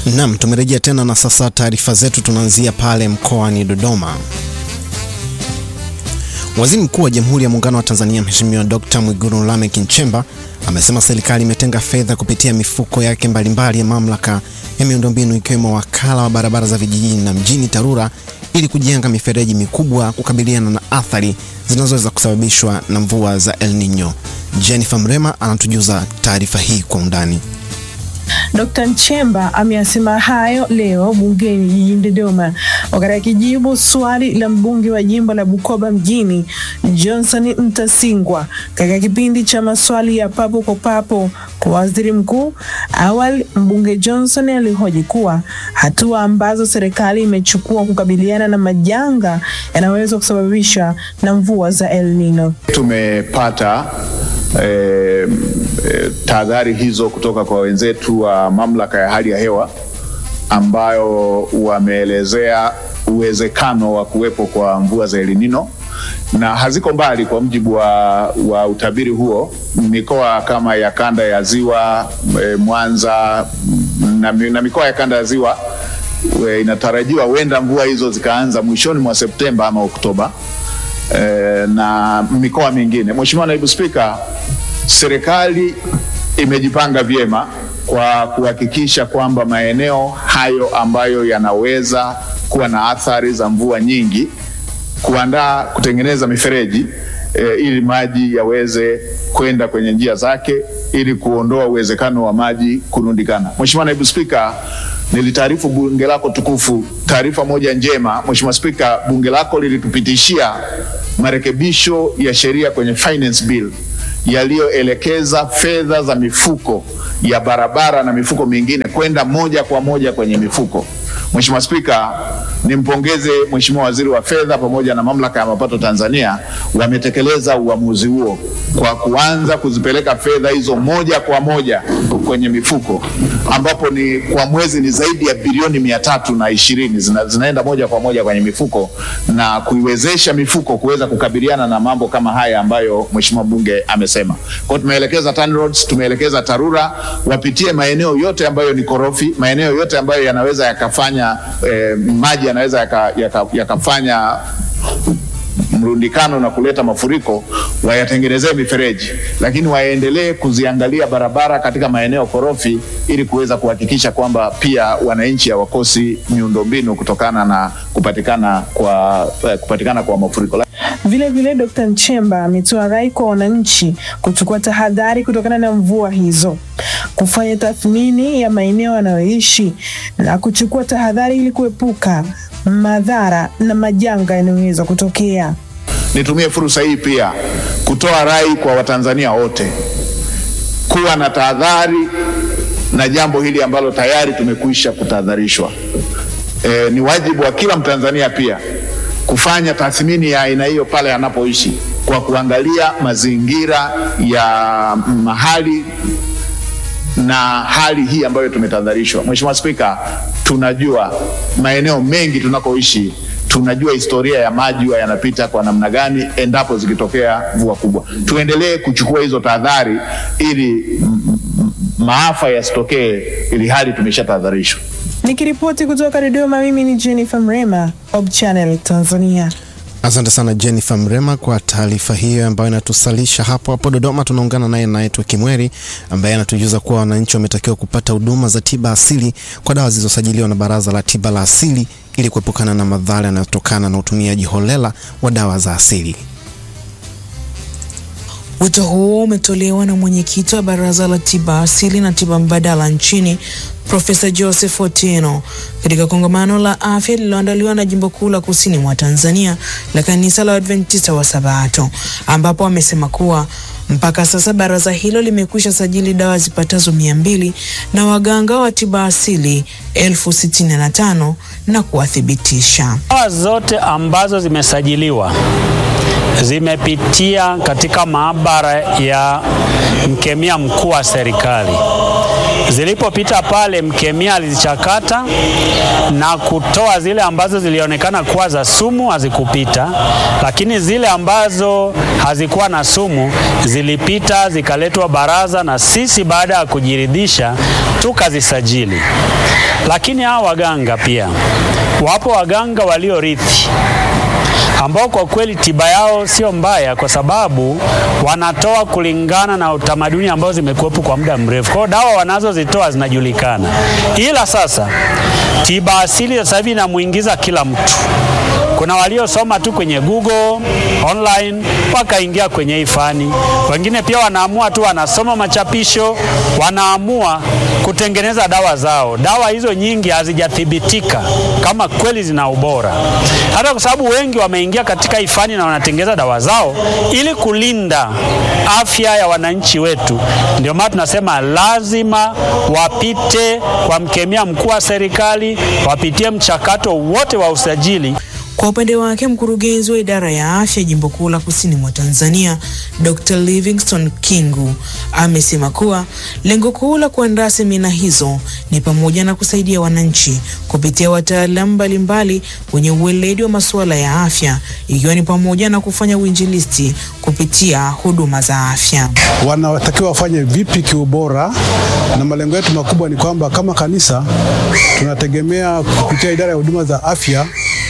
Naam, tumerejea tena na sasa taarifa zetu tunaanzia pale mkoani Dodoma. Waziri Mkuu wa Jamhuri ya Muungano wa Tanzania Mheshimiwa Dr. Mwigulu Lameck Nchemba amesema serikali imetenga fedha kupitia mifuko yake mbalimbali ya mamlaka ya miundombinu ikiwemo wakala wa barabara za vijijini na mjini TARURA ili kujenga mifereji mikubwa kukabiliana na athari zinazoweza kusababishwa na mvua za El Nino. Jennifer Mrema anatujuza taarifa hii kwa undani. Dkt. Nchemba ameyasema hayo leo bungeni jijini Dodoma wakati akijibu swali la mbunge wa jimbo la Bukoba mjini Johnson Mtasingwa katika kipindi cha maswali ya papo kwa papo kwa waziri mkuu. Awali mbunge Johnson alihoji kuwa hatua ambazo serikali imechukua kukabiliana na majanga yanaweza kusababishwa na mvua za El Nino. Tumepata E, e, tahadhari hizo kutoka kwa wenzetu wa mamlaka ya hali ya hewa ambayo wameelezea uwezekano wa kuwepo kwa mvua za El Nino na haziko mbali. Kwa mujibu wa, wa utabiri huo, mikoa kama ya kanda ya ziwa e, Mwanza na, na mikoa ya kanda ya ziwa e, inatarajiwa huenda mvua hizo zikaanza mwishoni mwa Septemba ama Oktoba. E, na mikoa mingine. Mheshimiwa Naibu Spika, serikali imejipanga vyema kwa kuhakikisha kwamba maeneo hayo ambayo yanaweza kuwa na athari za mvua nyingi, kuandaa kutengeneza mifereji e, ili maji yaweze kwenda kwenye njia zake ili kuondoa uwezekano wa maji kurundikana. Mheshimiwa Naibu Spika, nilitaarifu bunge lako tukufu taarifa moja njema. Mheshimiwa Spika, bunge lako lilitupitishia marekebisho ya sheria kwenye finance bill yaliyoelekeza fedha za mifuko ya barabara na mifuko mingine kwenda moja kwa moja kwenye mifuko. Mheshimiwa Spika, nimpongeze Mheshimiwa Waziri wa Fedha pamoja na Mamlaka ya Mapato Tanzania, wametekeleza uamuzi huo kwa kuanza kuzipeleka fedha hizo moja kwa moja kwenye mifuko, ambapo ni kwa mwezi ni zaidi ya bilioni mia tatu na ishirini zina, zinaenda moja kwa moja kwenye mifuko na kuiwezesha mifuko kuweza kukabiliana na mambo kama haya ambayo Mheshimiwa Bunge amesema. Kwa hiyo tumeelekeza TANROADS, tumeelekeza TARURA wapitie maeneo yote ambayo ni korofi, maeneo yote ambayo yanaweza yakafanya eh, maji yanaweza yakafanya yaka, yaka mrundikano na kuleta mafuriko, wayatengenezee mifereji, lakini waendelee kuziangalia barabara katika maeneo korofi ili kuweza kuhakikisha kwamba pia wananchi hawakosi miundombinu kutokana na kupatikana kwa, eh, kupatikana kwa mafuriko. Vile vile Dkt. Nchemba ametoa rai kwa wananchi kuchukua tahadhari kutokana na mvua hizo, kufanya tathmini ya maeneo yanayoishi na kuchukua tahadhari ili kuepuka madhara na majanga yanayoweza kutokea. Nitumie fursa hii pia kutoa rai kwa Watanzania wote kuwa na tahadhari na jambo hili ambalo tayari tumekwisha kutahadharishwa. E, ni wajibu wa kila Mtanzania pia kufanya tathmini ya aina hiyo pale anapoishi kwa kuangalia mazingira ya mahali na hali hii ambayo tumetahadharishwa. Mheshimiwa Spika, tunajua maeneo mengi tunakoishi, tunajua historia ya maji huwa yanapita kwa namna gani endapo zikitokea mvua kubwa. Tuendelee kuchukua hizo tahadhari ili maafa yasitokee, ili hali tumeshatahadharishwa. Nikiripoti kutoka Dodoma, mimi ni Jennifer Mrema, Hope Channel Tanzania. Asante sana Jennifer Mrema kwa taarifa hiyo ambayo inatusalisha hapo hapo Dodoma. Tunaungana naye naitwa Kimweri ambaye anatujuza kuwa wananchi wametakiwa kupata huduma za tiba asili kwa dawa zilizosajiliwa na Baraza la Tiba la Asili ili kuepukana na madhara yanayotokana na utumiaji holela wa dawa za asili. Wito huo umetolewa na mwenyekiti wa Baraza la Tiba Asili na Tiba Mbadala nchini Profesa Joseph Otieno katika kongamano la afya lililoandaliwa na Jimbo Kuu la Kusini mwa Tanzania la Kanisa la Adventista wa Sabato, ambapo amesema kuwa mpaka sasa baraza hilo limekwisha sajili dawa zipatazo mia mbili na waganga wa tiba asili elfu sitini na tano na kuwathibitisha dawa zote ambazo zimesajiliwa zimepitia katika maabara ya mkemia mkuu wa serikali. Zilipopita pale, mkemia alizichakata na kutoa zile ambazo zilionekana kuwa za sumu, hazikupita, lakini zile ambazo hazikuwa na sumu zilipita, zikaletwa baraza, na sisi baada ya kujiridhisha tukazisajili. Lakini hawa waganga pia wapo waganga waliorithi ambao kwa kweli tiba yao sio mbaya, kwa sababu wanatoa kulingana na utamaduni ambao zimekuwepo kwa muda mrefu. Kwa hiyo dawa wanazozitoa zinajulikana, ila sasa tiba asili sasa hivi inamuingiza kila mtu. Kuna waliosoma tu kwenye Google online wakaingia kwenye hii fani, wengine pia wanaamua tu, wanasoma machapisho, wanaamua kutengeneza dawa zao. Dawa hizo nyingi hazijathibitika kama kweli zina ubora, hata kwa sababu wengi wameingia katika hii fani na wanatengeneza dawa zao ili kulinda afya ya wananchi wetu. Ndio maana tunasema lazima wapite kwa mkemia mkuu wa serikali, wapitie mchakato wote wa usajili. Kwa upande wake mkurugenzi wa idara ya afya jimbo kuu la kusini mwa Tanzania Dr. Livingstone Kingu amesema kuwa lengo kuu la kuandaa semina hizo ni pamoja na kusaidia wananchi kupitia wataalamu mbalimbali wenye uweledi wa masuala ya afya ikiwa ni pamoja na kufanya uinjilisti kupitia huduma za afya. Wanatakiwa wafanye vipi kiubora, na malengo yetu makubwa ni kwamba kama kanisa tunategemea kupitia idara ya huduma za afya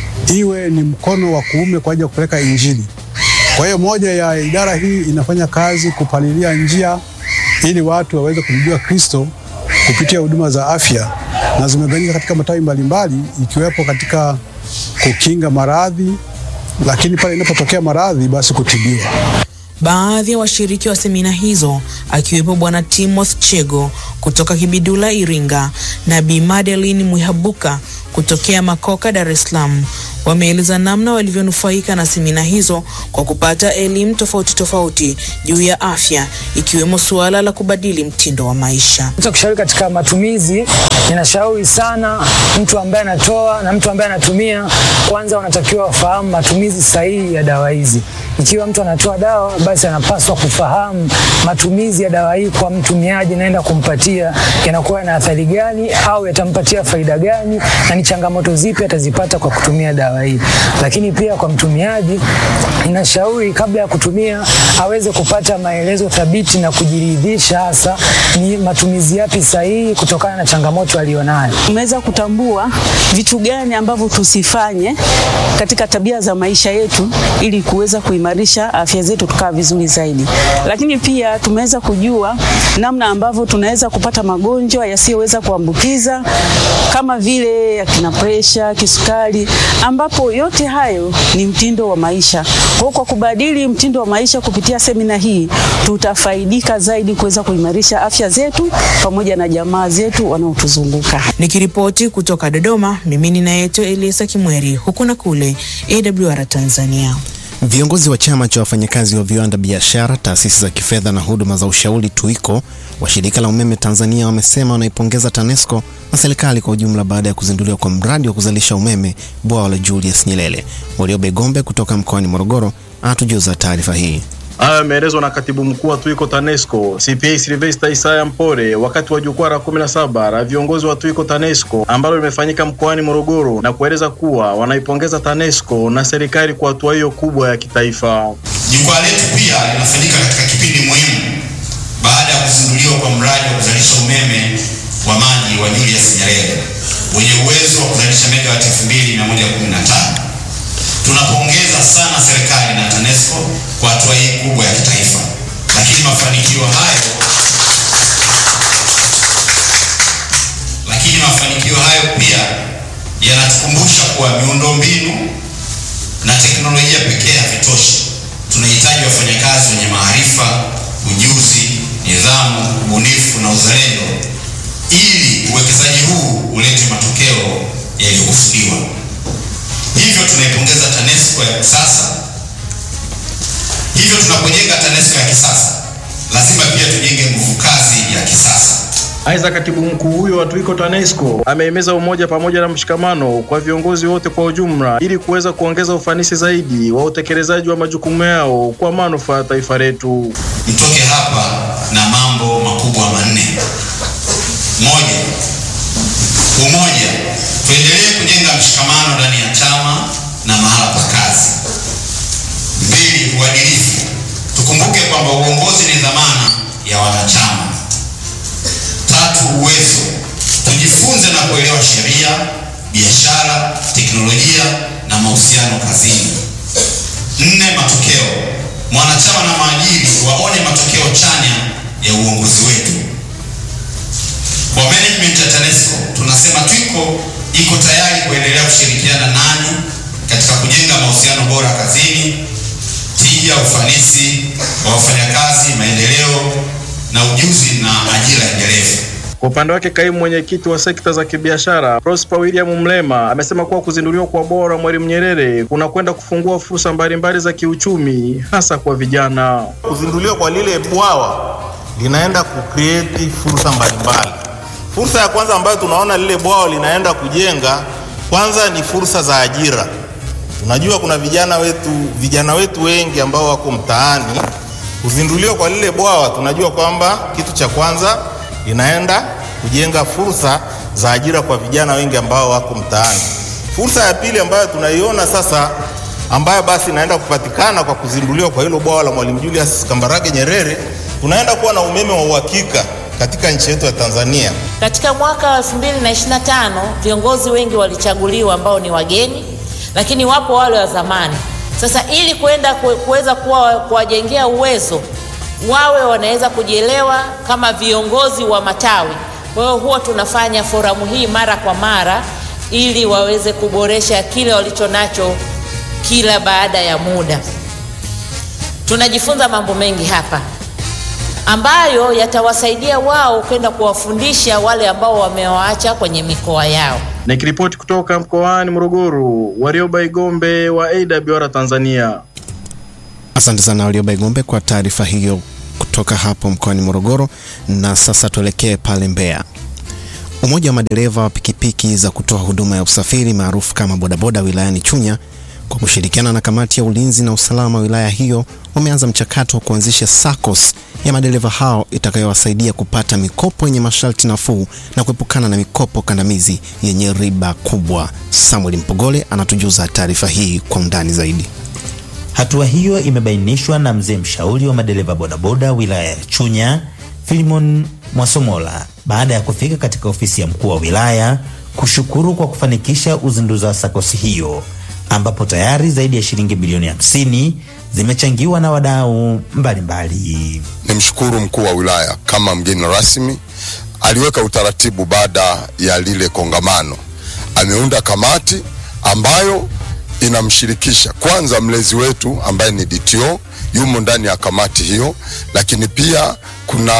iwe ni mkono wa kuume kwa ajili ya kupeleka Injili. Kwa hiyo moja ya idara hii inafanya kazi kupalilia njia ili watu waweze kumjua Kristo kupitia huduma za afya, na zimegawanyika katika matawi mbalimbali, ikiwepo katika kukinga maradhi, lakini pale inapotokea maradhi, basi kutibiwa. Baadhi ya washiriki wa semina hizo akiwepo Bwana Timothy Chego kutoka Kibidula Iringa na Bi Madeline Mwihabuka kutokea Makoka Dar es Salaam wameeleza namna walivyonufaika na semina hizo kwa kupata elimu tofauti tofauti juu ya afya ikiwemo suala la kubadili mtindo wa maisha. kushauri katika matumizi, ninashauri sana mtu ambaye anatoa na mtu ambaye anatumia, kwanza wanatakiwa wafahamu matumizi sahihi ya dawa hizi. Ikiwa mtu anatoa dawa, basi anapaswa kufahamu matumizi ya dawa hii kwa mtumiaji, naenda kumpatia yanakuwa na athari gani au yatampatia faida gani, na ni changamoto zipi atazipata kwa kutumia dawa hii. Lakini pia kwa mtumiaji, ninashauri kabla ya kutumia aweze kupata maelezo thabiti na kujiridhisha hasa ni matumizi yapi sahihi kutokana na changamoto aliyonayo. Tumeweza kutambua vitu gani ambavyo tusifanye katika tabia za maisha yetu ili kuweza kuimarisha afya zetu tukaa vizuri zaidi. Lakini pia tumeweza kujua namna ambavyo tunaweza kupata magonjwa yasiyoweza kuambukiza kama vile akina presha, kisukari, ambapo yote hayo ni mtindo wa maisha. Kwa hiyo kwa kubadili mtindo wa maisha kupitia semina hii tutafaidika zaidi kuweza kuimarisha afya zetu pamoja na jamaa zetu wanaotuzunguka. Nikiripoti kutoka Dodoma, mimi ninaitwa Eliasa Kimweri, huku na kule AWR Tanzania. Viongozi wa chama cha wafanyakazi wa viwanda, biashara, taasisi za kifedha na huduma za ushauri TUICO wa shirika la umeme Tanzania wamesema wanaipongeza TANESCO na serikali kwa ujumla baada ya kuzinduliwa kwa mradi wa kuzalisha umeme bwawa la Julius Nyerere. Wariobe Gombe kutoka mkoani Morogoro atujuza taarifa hii. Hayo yameelezwa na katibu mkuu wa TUICO TANESCO CPA Silvester Isaya Mpore wakati wa jukwaa la 17 la viongozi wa TUICO TANESCO ambalo limefanyika mkoani Morogoro na kueleza kuwa wanaipongeza TANESCO na serikali kwa hatua hiyo kubwa ya kitaifa. Jukwaa letu pia linafanyika katika kipindi muhimu baada ya kuzinduliwa kwa mradi wa kuzalisha umeme wa maji wa Julius Nyerere wenye uwezo wa kuzalisha megawati 2115. Tunapongeza sana serikali na TANESCO kwa hatua hii kubwa ya kitaifa, lakini mafanikio hayo lakini mafanikio hayo pia yanatukumbusha kuwa miundombinu na teknolojia pekee havitoshi. Tunahitaji wafanyakazi wenye maarifa, ujuzi, nidhamu, ubunifu na uzalendo ili uwekezaji huu ulete matokeo yaliyokusudiwa. Hivyo tunaipongeza TANESCO ya kisasa. Hivyo tunapojenga TANESCO ya kisasa, lazima pia tujenge nguvu kazi ya kisasa. Aidha, katibu mkuu huyo wa TUICO TANESCO amehimiza umoja pamoja na mshikamano kwa viongozi wote kwa ujumla ili kuweza kuongeza ufanisi zaidi wa utekelezaji wa majukumu yao kwa manufaa ya taifa letu. Mtoke hapa na mambo makubwa manne. Moja, umoja. Tuendelee kujenga mshikamano ndani ya chama na mahala pa kazi. Mbili, uadilifu. Tukumbuke kwamba uongozi ni dhamana ya wanachama. Tatu, uwezo, tujifunze na kuelewa sheria, biashara, teknolojia na mahusiano kazini. Nne, matokeo. Mwanachama na maajiri waone matokeo chanya ya uongozi wetu. Kwa management ya TANESCO tunasema TWICO iko tayari kuendelea kushirikiana nanyi katika kujenga mahusiano bora kazini, tija, ufanisi wa wafanyakazi, maendeleo na ujuzi na ajira endelevu. Kwa upande wake kaimu mwenyekiti wa sekta za kibiashara Prosper William Mlema amesema kuwa kuzinduliwa kwa bwawa la Mwalimu Nyerere kunakwenda kufungua fursa mbalimbali za kiuchumi hasa kwa vijana. Kuzinduliwa kwa lile bwawa linaenda kucreate fursa mbalimbali. Fursa ya kwanza ambayo tunaona lile bwawa linaenda kujenga, kwanza ni fursa za ajira. Tunajua kuna vijana wetu, vijana wetu wengi ambao wako mtaani. Kuzinduliwa kwa lile bwawa, tunajua kwamba kitu cha kwanza linaenda kujenga fursa za ajira kwa vijana wengi ambao wako mtaani. Fursa ya pili ambayo tunaiona sasa, ambayo basi inaenda kupatikana kwa kuzinduliwa kwa hilo bwawa la Mwalimu Julius Kambarage Nyerere, tunaenda kuwa na umeme wa uhakika katika nchi yetu ya Tanzania. Katika mwaka wa 2025 viongozi wengi walichaguliwa ambao ni wageni, lakini wapo wale wa zamani. Sasa ili kwenda kuweza kuwa kuwajengea uwezo wawe wanaweza kujielewa kama viongozi wa matawi. Kwa hiyo huwa tunafanya foramu hii mara kwa mara ili waweze kuboresha kile walicho nacho kila baada ya muda. Tunajifunza mambo mengi hapa ambayo yatawasaidia wao kwenda kuwafundisha wale ambao wamewaacha kwenye mikoa yao. Nikiripoti kutoka mkoani Morogoro, Warioba Igombe wa AWR Tanzania. Asante sana Warioba Igombe kwa taarifa hiyo kutoka hapo mkoani Morogoro. Na sasa tuelekee pale Mbeya. Umoja wa madereva wa pikipiki za kutoa huduma ya usafiri maarufu kama bodaboda wilayani Chunya kwa kushirikiana na kamati ya ulinzi na usalama wilaya hiyo wameanza mchakato wa kuanzisha SACCOS ya madereva hao itakayowasaidia kupata mikopo yenye masharti nafuu na kuepukana na mikopo kandamizi yenye riba kubwa. Samuel Mpogole anatujuza taarifa hii kwa undani zaidi. Hatua hiyo imebainishwa na mzee mshauri wa madereva bodaboda wilaya ya Chunya, Filimon Mwasomola, baada ya kufika katika ofisi ya mkuu wa wilaya kushukuru kwa kufanikisha uzinduzi wa SACCOS hiyo ambapo tayari zaidi ya shilingi bilioni hamsini zimechangiwa na wadau mbalimbali. Nimshukuru mkuu wa wilaya kama mgeni rasmi, aliweka utaratibu baada ya lile kongamano. Ameunda kamati ambayo inamshirikisha kwanza mlezi wetu ambaye ni DTO yumo ndani ya kamati hiyo, lakini pia kuna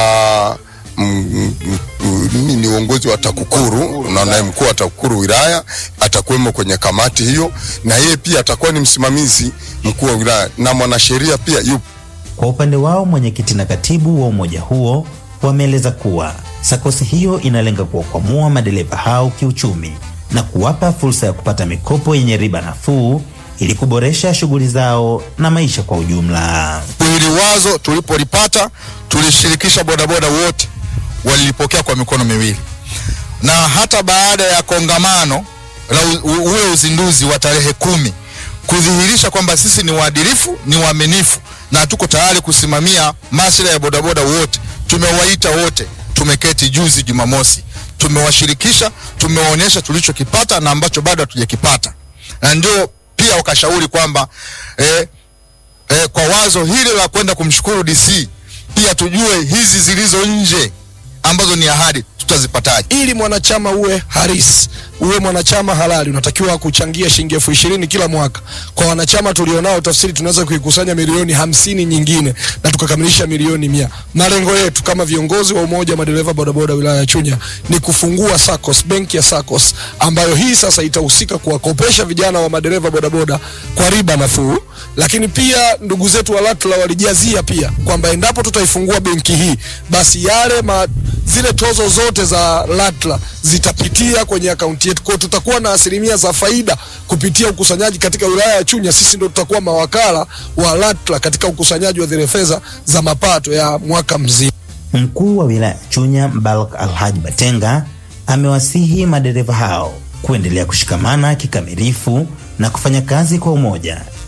mimi ni uongozi wa TAKUKURU na naye mkuu wa TAKUKURU wilaya atakuwemo kwenye kamati hiyo, na yeye pia atakuwa ni msimamizi mkuu wa wilaya na mwanasheria pia yupo. Kwa upande wao, mwenyekiti na katibu wa umoja huo wameeleza kuwa SACCOS hiyo inalenga kuwakwamua madereva hao kiuchumi na kuwapa fursa ya kupata mikopo yenye riba nafuu ili kuboresha shughuli zao na maisha kwa ujumla. Hili wazo tulipolipata, tulishirikisha bodaboda wote walilipokea kwa mikono miwili, na hata baada ya kongamano la ule uzinduzi wa tarehe kumi kudhihirisha kwamba sisi ni waadilifu, ni waaminifu na tuko tayari kusimamia maslahi ya bodaboda wote. Tumewaita wote, tumeketi juzi Jumamosi, tumewashirikisha, tumewaonyesha tulichokipata na ambacho bado hatujakipata, na ndio pia wakashauri kwamba eh, eh, kwa wazo hili la kwenda kumshukuru DC pia tujue hizi zilizo nje ambazo ni ahadi tutazipataje? Ili mwanachama uwe harisi, uwe mwanachama halali, unatakiwa kuchangia shilingi elfu ishirini kila mwaka. Kwa wanachama tulionao, tafsiri tunaweza kuikusanya milioni hamsini nyingine na tukakamilisha milioni mia. Malengo yetu kama viongozi wa umoja wa madereva bodaboda wilaya ya Chunya ni kufungua SACCOS, benki ya SACCOS ambayo hii sasa itahusika kuwakopesha vijana wa madereva bodaboda kwa riba nafuu, lakini pia ndugu zetu wa LATRA walijazia pia kwamba endapo tutaifungua benki hii basi yale ma, zile tozo zote za LATRA zitapitia kwenye akaunti yetu. Kwa tutakuwa na asilimia za faida kupitia ukusanyaji katika wilaya ya Chunya. Sisi ndio tutakuwa mawakala wa LATRA katika ukusanyaji wa zile fedha za mapato ya mwaka mzima. Mkuu wa wilaya ya Chunya Mbalak Alhaji Batenga amewasihi madereva hao kuendelea kushikamana kikamilifu na kufanya kazi kwa umoja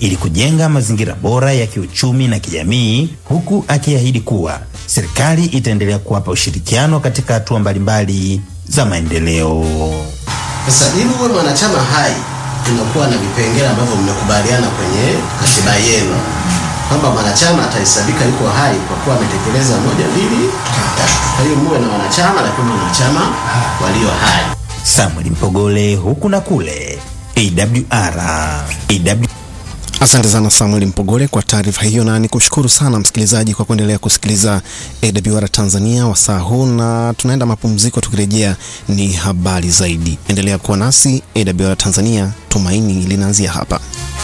ili kujenga mazingira bora ya kiuchumi na kijamii, huku akiahidi kuwa serikali itaendelea kuwapa ushirikiano katika hatua mbalimbali za maendeleo. Sasa ili uwe mwanachama hai, tunakuwa na vipengele ambavyo mmekubaliana kwenye katiba yenu kwamba mwanachama atahesabika yuko hai kwa kuwa ametekeleza moja, mbili, tatu. Kwa hiyo muwe na wanachama, lakini wanachama walio hai. Samuel Mpogole, huku na kule, AWR. AW... Asante sana Samuel Mpogole kwa taarifa hiyo, na nikushukuru sana msikilizaji kwa kuendelea kusikiliza AWR Tanzania wasaa huu, na tunaenda mapumziko. Tukirejea ni habari zaidi. Endelea kuwa nasi AWR Tanzania, tumaini linaanzia hapa.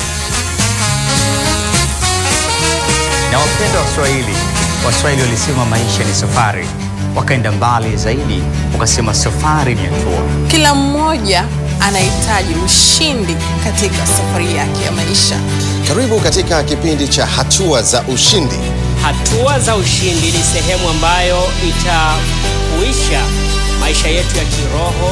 Na wapenda Waswahili, Waswahili walisema maisha ni safari, wakaenda mbali zaidi, wakasema safari ni hatua. Kila mmoja anahitaji ushindi katika safari yake ya maisha. Karibu katika kipindi cha hatua za ushindi. Hatua za ushindi ni sehemu ambayo itahuisha maisha yetu ya kiroho